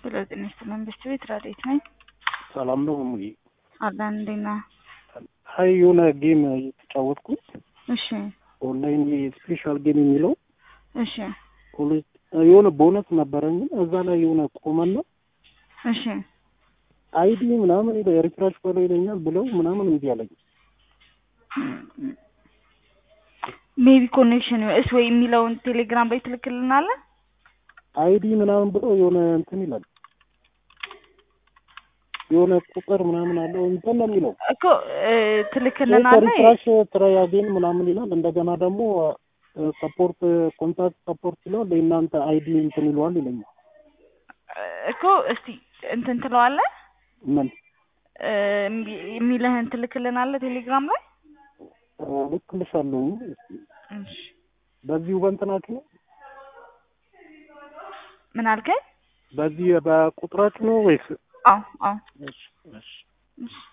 ሄሎ ጤና ይስጥልን መንግስት ቤት ረዴት ነኝ። ሰላም ነው ሙዬ? አለን እንዴት ነህ? ሀይ የሆነ ጌም እየተጫወትኩኝ እሺ ኦንላይን ስፔሻል ጌም የሚለው እሺ የሆነ ቦነስ ነበረኝ እዛ ላይ የሆነ ቆመና እሺ አይዲ ምናምን ሪፍራሽ በለው ይለኛል ብለው ምናምን እምቢ አለኝ። ሜቢ ኮኔክሽን እስ ወይ የሚለውን ቴሌግራም ላይ ትልክልናለህ? አይዲ ምናምን ብሎ የሆነ እንትን ይላል የሆነ ቁጥር ምናምን አለው እንትን ነው የሚለው እኮ እ፣ ትልክልናለህ? ሪፍራሽ ትራይ አጌን ምናምን ይላል። እንደገና ደግሞ ሰፖርት ኮንታክት ሰፖርት ይለዋል የእናንተ አይዲ እንትን ይለዋል ይለኛል። እኮ እስቲ እንትን ትለዋለህ ምን እ፣ የሚልህን ትልክልናለህ ቴሌግራም ላይ? ልክልሻለሁ። እሺ በዚሁ በእንትናችሁ ነው ምን አልከኝ? በዚህ በቁጥራችሁ ነው ወይስ? አዎ አዎ እሺ እሺ እሺ